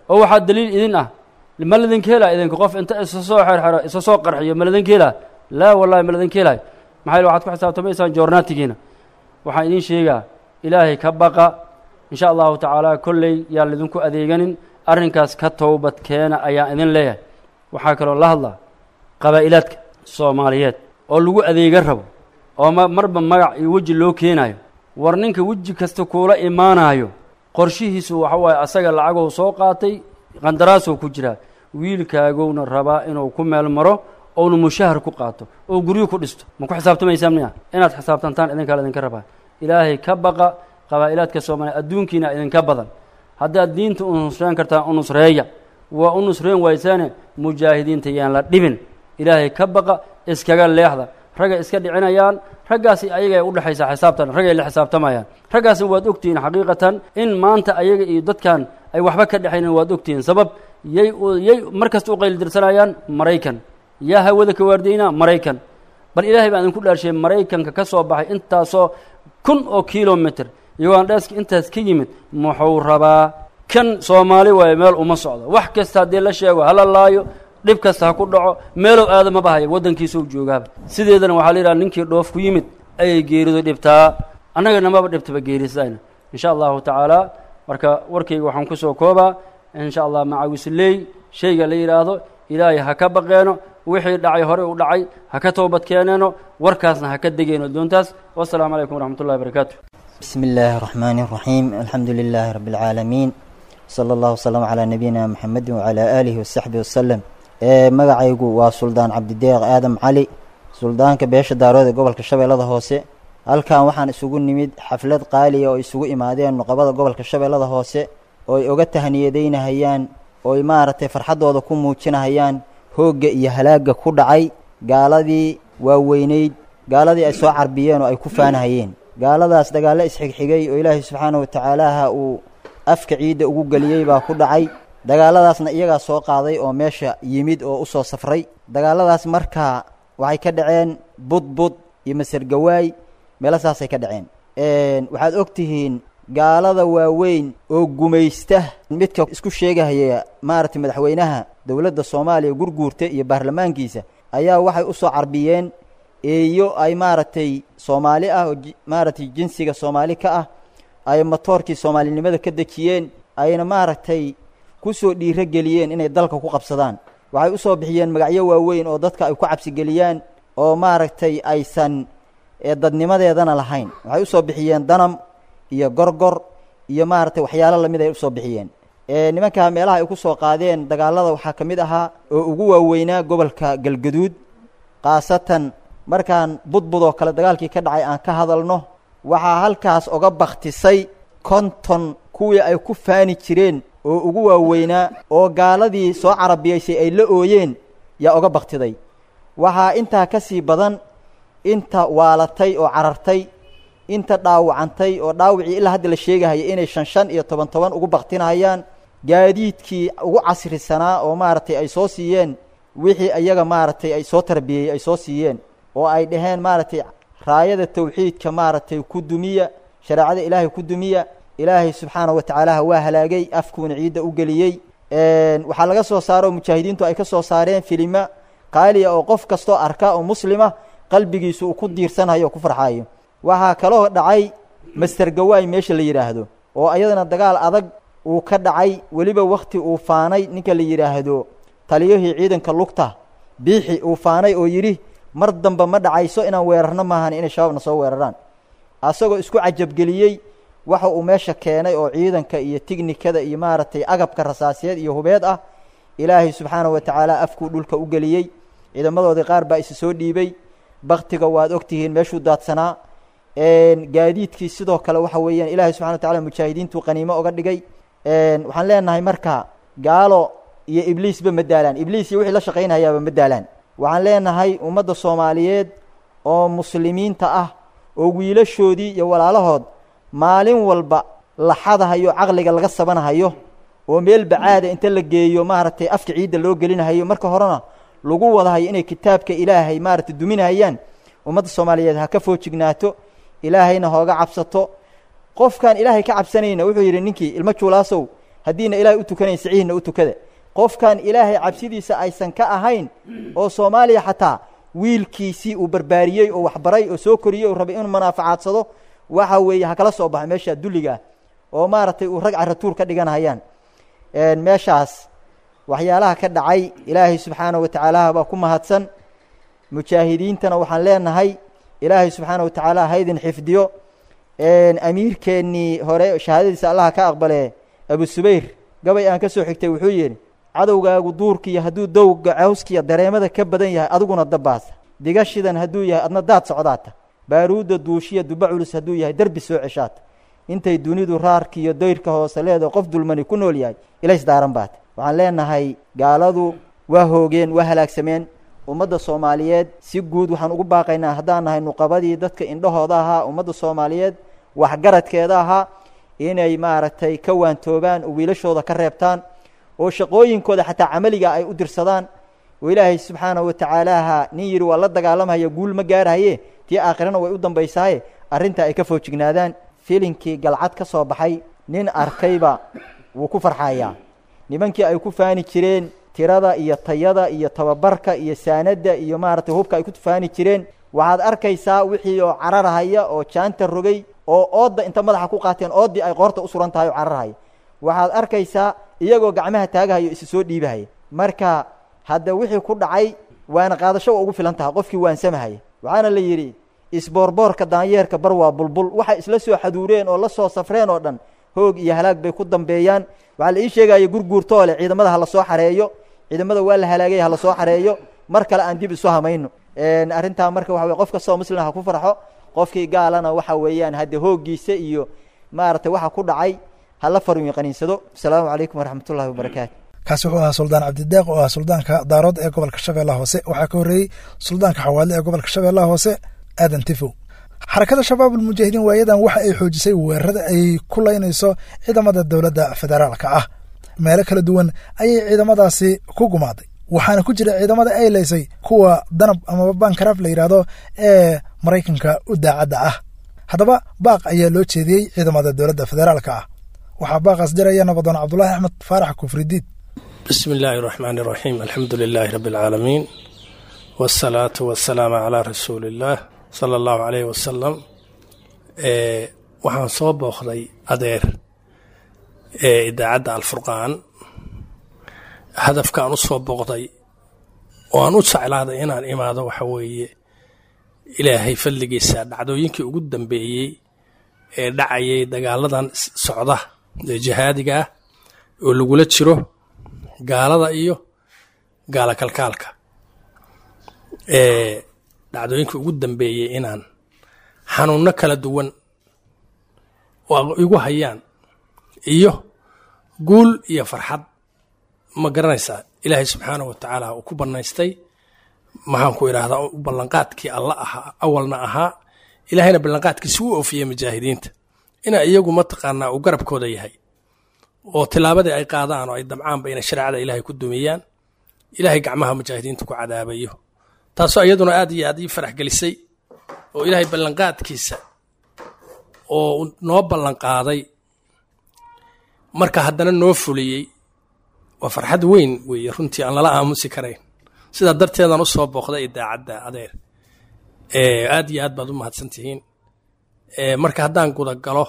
oo waxaa daliil idin ah ma ladinka helaa idinka qof inta isa soo xerxero isa soo qarxiyo ma ladinka helaa laa wallahi ma ladinka helaayo maxaa yele waxaad ku xisaabtamaysaan joornaatigiina waxaan idiin sheegaa ilaahay ka baqa insha allahu tacaala kolley yaan lidinku adeeganin arrinkaas ka towbad keena ayaan idin leeyahay waxaa kaloo la hadlaa qabaa'ilaadka soomaaliyeed oo lagu adeega rabo oo ma marba magac iyo weji loo keenaayo war ninka weji kasta kuula imaanaayo qorshihiisu waxa waaye asaga lacagou soo qaatay qandaraasoo ku jiraa wiilkaagowna rabaa inuu ku meel maro ouna mushahar ku qaato oo guryo ku dhisto ma ku xisaabtamaysaan miya inaad xisaabtantaan idinkaa idinka rabaa ilaahay ka baqa qabaa'ilaadka soomaaliya adduunkiina idinka badan haddaad diinta u nusreen kartaan u nusreeya waa u nusreen waysaane mujaahidiinta yaan la dhibin ilaahay ka baqa iskaga leexda ragga iska dhicinayaan raggaasi ayagay udhexaysaa xisaabtan raggay la xisaabtamayaan raggaasna waad ogtihiin xaqiiqatan in maanta ayaga iyo dadkan ay waxba ka dhexaynan waad ogtihiin sabab yay yay mar kasta u qaylidirsanayaan maraykan yaa hawada ka waardaynaa maraykan bal ilaahay baan idinku dhaarsheeyey maraykanka ka soo baxay intaasoo kun oo kilomitr ugandheska intaas ka yimid muxuu rabaa kan soomaali waayo meel uma socdo wax kasta haddii la sheego hala laayo dhib kasta ha ku dhaco meelow aada maba haya waddankiisau joogaaba sideedana waxaa la yidhaha ninkii dhoof ku yimid ayay geeridu dhibtaa annagana maba dhibtaba geerisayna insha allahu tacaala marka warkayga waxaan kusoo koobaa insha allah macawisley shayga la yidhaahdo ilaahay ha ka baqeeno wixii dhacay hore u dhacay ha ka toobad keeneeno warkaasna ha ka degeyno doontaas wasalaamu calaykum waraxmat ullahi barakaatu بسم الله الرحمن الرحيم الحمد لله رب العالمين صلى الله وسلم على نبينا محمد وعلى آله وصحبه وسلم magacaygu waa suldaan cabdideeq aadam cali suldaanka beesha daarood ee gobolka shabeellada hoose halkan waxaan isugu nimid xaflad qaaliya oo isugu imaadeen nuqabada gobolka shabeellada hoose oo ay oga tahniyadeynahayaan oo ay maaragtay farxaddooda ku muujinahayaan hoogga iyo halaagga ku dhacay gaaladii waaweyneyd gaaladii ay soo carbiyeen oo ay ku faanahayeen gaaladaas dagaallo isxigxigay oo ilaahay subxaana wa tacaalaha uu afka ciidda ugu geliyey baa ku dhacay dagaalladaasna iyagaa soo qaaday oo meesha yimid oo u soo safray dagaalladaas markaa waxay ka dhaceen budbud iyo masergawaay meelo saasay ka dhaceen waxaad og tihiin gaalada waaweyn oo gumaysta midka isku sheegahaya maaragtay madaxweynaha dowladda soomaaliya gurguurta iyo baarlamaankiisa ayaa waxay u soo carbiyeen eeyo ay maaragtay soomaali ah oo maaragtay jinsiga soomaali ka ah ay matoorkii soomaalinimada ka dejiyeen ayna maaragtay ku soo dhiiro geliyeen inay dalka ku qabsadaan waxay u soo bixiyeen magacyo waaweyn oo dadka ay ku cabsigeliyaan oo maaragtay aysan dadnimadeedana lahayn waxay usoo bixiyeen danam iyo gorgor iyo maaragtay waxyaalo lamid ay usoo bixiyeen nimankaa meelaha ay ku soo qaadeen dagaalada waxaa ka mid ahaa oo ugu waaweynaa gobolka galgaduud khaasatan markaan budbud oo kale dagaalkii ka dhacay aan ka hadalno waxaa halkaas oga baktisay konton kuwii ay ku faani jireen oo ugu waaweynaa oo gaaladii soo carabiyaysay ay la ooyeen yaa oga baktiday waxaa intaa ka sii badan inta waalatay oo carartay inta dhaawacantay oo dhaawacii ilaa hadda la sheegahaya inay shan shan iyo toban toban ugu baktinahayaan gaadiidkii ugu casrisanaa oo maaragtay ay soo siiyeen wixii iyaga maaragtay ay soo tarbiyey ay soo siiyeen oo ay dhaheen maaragtay raayada tawxiidka maaragtay ku dumiya shareecada ilaahay ku dumiya ilaahay subxaana wa tacaalaha waa halaagay afkuuna ciidda u geliyey waxaa laga soo saaro oo mujaahidiintu ay ka soo saareen filima qaaliya oo qof kastoo arka oo muslima qalbigiisu uu ku diirsanayo oo ku farxaayo waxaa kaloo dhacay master gawaay meesha la yidhaahdo oo ayadana dagaal adag uu ka dhacay weliba wakti uu faanay ninka la yidhaahdo taliyahii ciidanka lugta biixi uu faanay oo yidhi mar damba ma dhacayso inaan weerarno maahan inay shabaabna soo weeraraan asagoo isku cajabgeliyey waxa uu meesha keenay oo ciidanka iyo tignikada iyo maaragtay agabka rasaasiyeed iyo hubeed ah ilaahay subxaana wa tacaala afkuu dhulka u geliyey ciidamadoodii qaar baa isi soo dhiibay baktiga waad ogtihiin meeshuu daadsanaa gaadiidkii sidoo kale waxa weeyaan ilaahay subxana wa tacala mujaahidiintuu qaniimo oga dhigay waxaan leenahay marka gaalo iyo ibliisba ma daalaan ibliis iyo wixii la shaqaynayaaba ma daalaan waxaan leenahay ummadda soomaaliyeed oo muslimiinta ah oo wiilashoodii iyo walaalahood maalin walba la xadahayo caqliga laga sabanahayo oo meel bacaada inta la geeyo maaragtay afka ciidda loo gelinahayo marka horena lagu wadahayo inay kitaabka ilaahay maaragtay duminahayaan ummadda soomaaliyeed ha ka foojignaato ilaahayna hooga cabsato qofkaan ilaahay ka cabsanayna wuxuu yidhi ninkii ilmo juulaasow haddiina ilaahay u tukanayn siciihna u tukada qofkan ilaahay cabsidiisa aysan ka ahayn oo soomaaliya xataa wiilkiisii uu barbaariyey oo waxbaray oo soo koriyey oo rabay inuu manaaficaadsado waxa weeye ha kala soo baxo meesha dulliga ah oo maaragtay uu rag caratuur ka dhiganayaan meeshaas waxyaalaha ka dhacay ilaahay subxaana wa tacaala baa ku mahadsan mujaahidiintana waxaan leenahay ilaahay subxaana wa tacaala haydin xifdiyo amiirkeennii hore shahaadadiisa allaha ka aqbale abu subayr gabay aan ka soo xigtay wuxuu yidhi cadowgaagu duurkiiyo hadduu dowga cawskiya dareemada ka badan yahay adiguna dabbaasa digashidan hadduu yahay adna daad socdaata baaruudda duushiya duba culus hadduu yahay derbi soo ceshaata intay dunidu raarkiiyo dayrka hoose leedaho qof dulmani ku nool yahay ilays daaran baata waxaan leenahay gaaladu waa hoogeen waa halaagsameen ummadda soomaaliyeed si guud waxaan ugu baaqaynaa haddaan nahay nuqabadii dadka indhahooda ahaa ummadda soomaaliyeed waxgaradkeeda ahaa inay maaragtay ka waantoobaan oo wiilashooda ka reebtaan oo shaqooyinkooda xataa camaliga ay u dirsadaan oo ilaahay subxaanahu wa tacaalaha nin yidhi waa la dagaalamaya guul ma gaarahaye tii aakhirana way u dambaysaaye arrintaa ay ka foojignaadaan filinkii galcad ka soo baxay nin arkayba wuu ku farxayaa nimankii ay ku faani jireen tirada iyo tayada iyo tababarka iyo saanadda iyo maaragtay hubka ay ku faani jireen waxaad arkaysaa wixii oo cararhaya oo jaanta rogay oo oodda inta madaxa ku qaateen ooddii ay qoorta u suran tahay oo cararhaya waxaad arkaysaa iyagoo gacmaha taagahaya o isi soo dhiibahaya marka hadda wixii ku dhacay waana qaadasho waa ugu filan tahay qofkii waansamahaya waxaana la yidhi isboorboorka daanyeerka bar waa bulbul waxay isla soo xaduureen oo la soo safreen oo dhan hoog iyo halaag bay ku dambeeyaan waxaa la ii sheegaya gurguurtoo leh ciidamada ha la soo xareeyo ciidamada waa la halaagay ha la soo xareeyo mar kale aan dib isu hamayno arrintaa marka waxa weye qof kastoo muslima ha ku farxo qofkii gaalana waxa weeyaan hadde hooggiisa iyo maaragtay waxa ku dhacay hala farun qaniinsado asalaamu calaykum waraxmatullahi wabarakaatu kaasi wuxuu ahaa suldaan cabdideeq oo ah suldaanka daarood ee gobolka shabeellaha hoose waxaa ka horreeyey suldaanka xawaadle ee gobolka shabeellaha hoose aadan tifow xarakada shabaab ulmujaahidiin waayadan waxa ay xoojisay weerarada ay ku laynayso ciidamada dowladda federaalka ah meelo kala duwan ayay ciidamadaasi ku gumaaday waxaana ku jira ciidamada ay laysay kuwa danab amaba bankaraaf la yidhaahdo ee maraykanka u daacadda ah haddaba baaq ayaa loo jeediyey ciidamada dowladda federaalka ah waxaa baaqaas diraya nabadoon cabdulaahi axmed faarax kufridiid bismi illaahi raxmaan iraxiim alxamdu lilaahi rabbi alcaalamiin wasalaatu wasalaamu calaa rasuuliillaah sala allahu caleyhi wasalam waxaan soo booqday adeer ee idaacadda alfurqaan hadafkaan u soo booqday oo aan u jeclaaday inaan imaado waxa weeye ilaahay fadligiisa dhacdooyinkii ugu dambeeyey ee dhacayay dagaaladan socda ee jihaadiga ah oo lagula jiro gaalada iyo gaala kalkaalka ee dhacdooyinkii ugu dambeeyey inaan xanuunno kala duwan oo igu hayaan iyo guul iyo farxad ma garanaysaa ilaahay subxaanahu wa tacaala uu ku bannaystay maxaan ku idhaahdaa ballanqaadkii alla ahaa awalna ahaa ilaahayna ballanqaadkiisi u oofiyey mujaahidiinta inaa iyagu mataqaanaa uu garabkooda yahay oo tilaabadii ay qaadaan oo ay damcaanba inay shareecada ilaahay ku dumiyaan ilaahay gacmaha mujaahidiinta ku cadaabayo taasoo iyaduna aad iyo aad ii farax gelisay oo ilaahay ballanqaadkiisa oo noo ballanqaaday marka haddana noo fuliyey waa farxad weyn weeye runtii aan lala aamusi karayn sidaa darteedaan u soo booqday idaacadda adeer aad iyo aad baad u mahadsan tihiin marka haddaan guda galo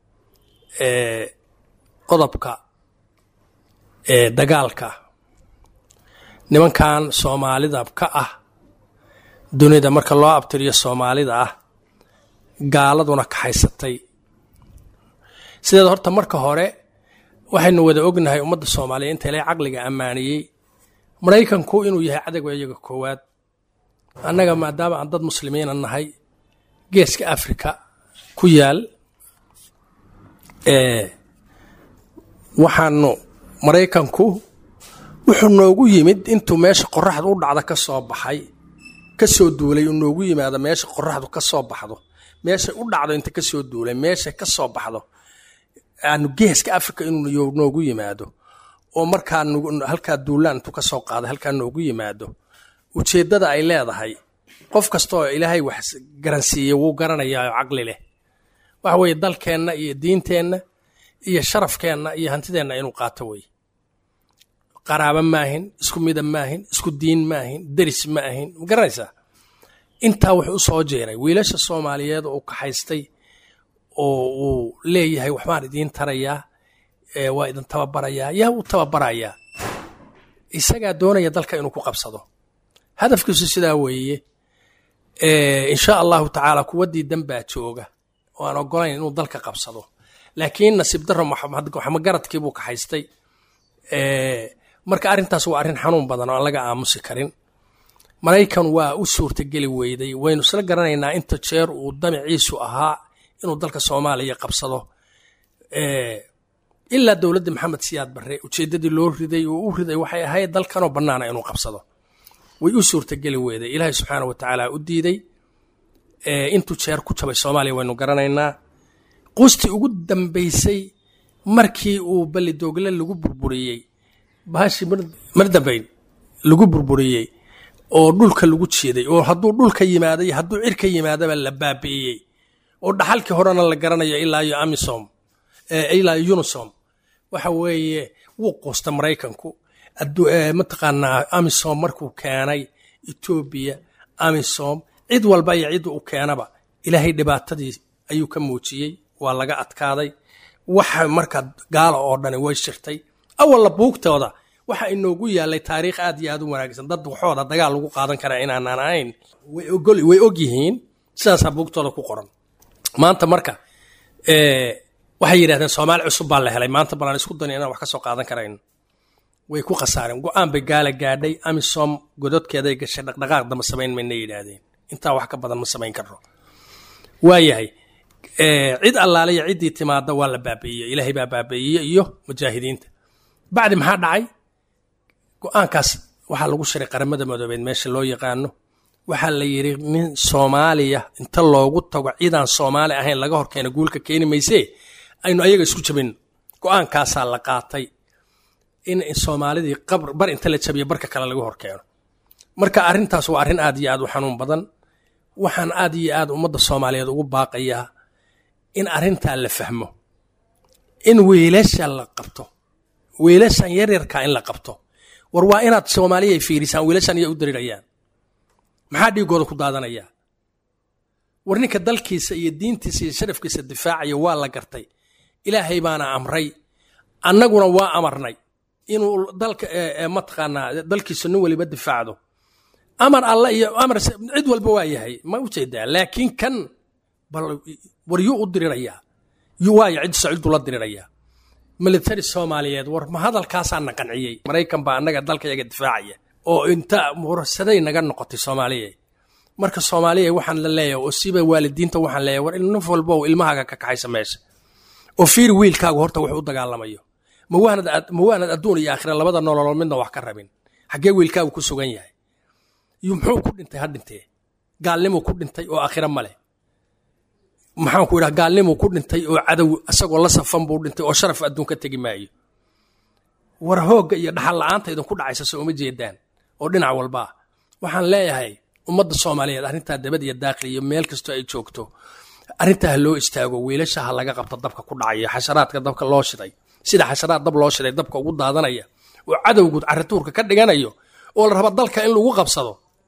qodobka dagaalka nimankan soomaalida ka ah dunida marka loo abtiriyo soomaalida ah gaaladuna kaxaysatay sideeda horta marka hore waxaynu wada ognahay ummadda soomaaliya inta ilay caqliga ammaaniyey maraykanku inuu yahay cadowga iyaga koowaad annaga maadaama aan dad muslimiina nahay geeska africa ku yaal waxaanu maraykanku wuxuu noogu yimid intuu meesha qoraxdu u dhacda ka soo baxay ka soo duulay uu noogu yimaado meesha qoraxdu ka soo baxdo meeshay u dhacdo inta ka soo duulay meeshay ka soo baxdo aanu geeska africa inuu noogu yimaado oo markaa halkaa duulaan intuu ka soo qaaday halkaa noogu yimaado ujeeddada ay leedahay qof kastaoo ilaahay wax garansiiyey wuu garanayaa oo caqli leh waxa weeye dalkeenna iyo diinteenna iyo sharafkeenna iyo hantideenna inuu qaato wey qaraabo maahin isku mida maahin isku diin maahin deris ma ahin ma garanaysaa intaa wuxuu u soo jeeray wiilasha soomaaliyeed oo kaxaystay oo uu leeyahay waxbaan idiin tarayaa waa idin tababarayaa yaa u tababarayaa isagaa doonaya dalka inuu ku qabsado hadafkiisu sidaa weeye insha allahu tacaala kuwa diidan baa jooga oo aan ogolayn inuu dalka qabsado laakiin nasiib daro waxmagaradkii buu kaxaystay marka arrintaas waa arrin xanuun badan oo aan laga aamusi karin maraykan waa u suurtageli weyday waynu isla garanaynaa inta jeer uu damiciisu ahaa inuu dalka soomaaliya qabsado ilaa dowladda maxamed siyaad barre ujeeddadii loo riday oo u riday waxay ahayd dalkanoo bannaana inuu qabsado way u suurtageli weyday ilaahay subxaana wa tacaala u diiday intuu jeer ku jabay soomaaliya waynu garanaynaa quustii ugu dambaysay markii uu ballidoogle lagu burburiyey bahashii mar dambayn lagu burburiyey oo dhulka lagu jiiday oo hadduu dhulka yimaaday hadduu cirka yimaadaba la baabi'iyey oo dhaxalkii horena la garanayo ilaa iyo amisom ilaa iyo unisom waxa weeye wuu quusta maraykanku mataqaanaa amisom markuu keenay etoobiya amisom cid walba iyo cid uu keenaba ilaahay dhibaatadii ayuu ka muujiyey waa laga adkaaday waxa marka gaala oo dhani way shirtay awalla buugtooda waxa inoogu yaalay taariikh aad iyo aad u wanaagsan dad waxooda dagaal lagu qaadan karaa inaanaan ahayn way og yihiin sidaasaa buugtooda ku qoran maanta marka waxay yidhahdeen soomaali cusub baa la helay maanta balaan isku dani inaan wax ka soo qaadan karayn way ku khasaareen go-aan bay gaala gaadhay amisom gododkeeday gashay dhaqdhaqaaq dama samayn mayna yidhaahdeen intaa wax ka badan ma samayn karno waayahay cid allaaliya ciddii timaada waa la baabi'iyey ilaahay baa baabi'iyey iyo mujaahidiinta bacdi maxaa dhacay go-aankaas waxaa lagu shiray qaramada madoobeed meesha loo yaqaano waxaa la yidhi nin soomaaliya inta loogu tago cidaan soomaali ahayn laga horkeena guulka keeni maysee aynu ayaga isku jabin go-aankaasaa la qaatay in soomaalidii bar inta la jabiyo barka kale laga horkeeno marka arrintaas waa arrin aad iyo aad u xanuun badan waxaan aad iyo aad ummadda soomaaliyeed ugu baaqayaa in arrintaa la fahmo in wiilasha la qabto wiilashan yaryarkaa in la qabto war waa inaad soomaaliya ay fiirisaan wiilashan iya u darirayaan maxaa dhiigooda ku daadanayaa war ninka dalkiisa iyo diintiisa iyo sharafkiisa difaacaya waa la gartay ilaahay baana amray annaguna waa amarnay inuu dalka mataqaanaa dalkiisa nin weliba difaacdo amar alla iyo amar cid walba waa yahay ma ujeedaa laakiin kan bal war yuu u dirirayaa yuu waayo cid saciidu la dirirayaa military soomaaliyeed war ma hadalkaasaa na qanciyey maraykan baa annaga dalkayaga difaacaya oo inta mursaday naga noqotay soomaaliya marka soomaaliya waxaan la leeyahay oo siba waalidiinta waxaan leeyahay war naf walba ilmahaaga ka kaxaysa meesha oo fiir wiilkaagu horta wuxuu u dagaalamayo ma waanad adduun iyo aakhira labada nololood midna wax ka rabin xaggee wiilkaagu ku sugan yahay muxuu ku dhintay ha dhintee gaalnimuu ku dhintay oo aakhira ma leh maxaan ku idhaha gaalnimuu ku dhintay oo cadow isagoo la safan buu dhintay oo sharaf adduun ka tegi maayo war hoogga iyo dhaxal la'aanta idinku dhacaysa soo uma jeedaan oo dhinac walbaa waxaan leeyahay ummadda soomaaliyeed arrintaa dabad iyo daaqli iyo meel kastoo ay joogto arrintaa ha loo istaago wiilasha ha laga qabto dabka ku dhacaya xasharaadka dabka loo shiday sida xasharaad dab loo shiday dabka ugu daadanaya oo cadowgu carituurka ka dhiganayo oo la raba dalka in lagu qabsado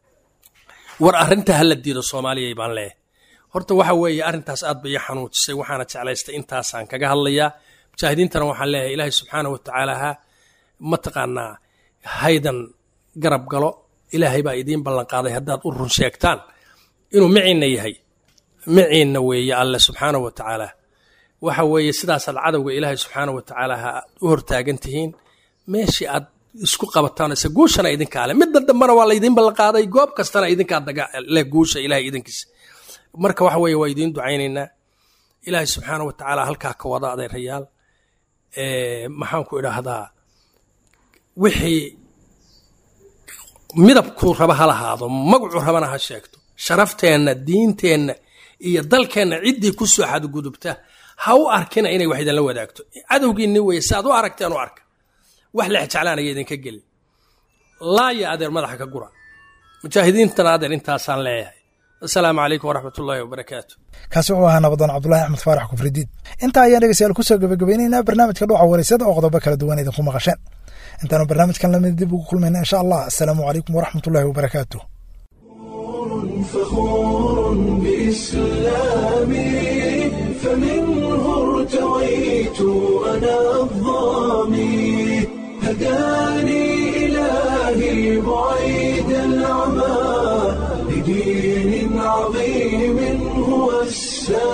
war arrintaa ha la diido soomaaliyay baan leeyahay horta waxa weeye arrintaas aad bay ii xanuujisay waxaana jeclaystay intaasaan kaga hadlayaa mujaahidiintana waxaan leeyahay ilaahay subxaana wa tacaala ha mataqaanaa haydan garab galo ilaahay baa idiin ballanqaaday haddaad u run sheegtaan inuu miciinna yahay miciinna weeye alle subxaana wa tacaala waxa weeye sidaasaad cadowga ilaahay subxaana wa tacaala ha u hortaagan tihiin meeshii aad isku qabataan ise guushana idinkaa le midda dambena waa laydiin ballanqaaday goob kastana idinkaa le guusha ilahay idinkiisa marka waxa weeye waa idiin ducaynaynaa ilaahay subxaana wa tacaala halkaa ka wada adeerayaal maxaan ku idhaahdaa wixii midabkuu raba ha lahaado magacuu rabana ha sheegto sharafteenna diinteenna iyo dalkeenna ciddii ku soo xadgudubta ha u arkina inay wax idinla wadaagto cadowgiinni weye si aad u aragteen u arka wax lex jeclaanaya idinka gelin laaya adeer madaxa ka gura mujaahidiintana adeer intaasaan leeyahay asalaamu calaykum waraxmat ullaahi wabarakaatu kaasi wuxuu ahaa nabadoon cabdulahi axmed faarax kufridiid intaa ayaan dhegeystayaal kusoo gebagabaynaynaa barnaamijka dhuuxa wareysada oo qodobo kala duwan idinku maqasheen intaanu barnaamijkan lamid dib ugu kulmayna insha allah asalaamu calaykum waraxmat ullahi wabarakaatu فخور بإسلامي فمنه ارتويت أنا الظامي هداني إلهي بعيد العمى لدين عظيم هو السلام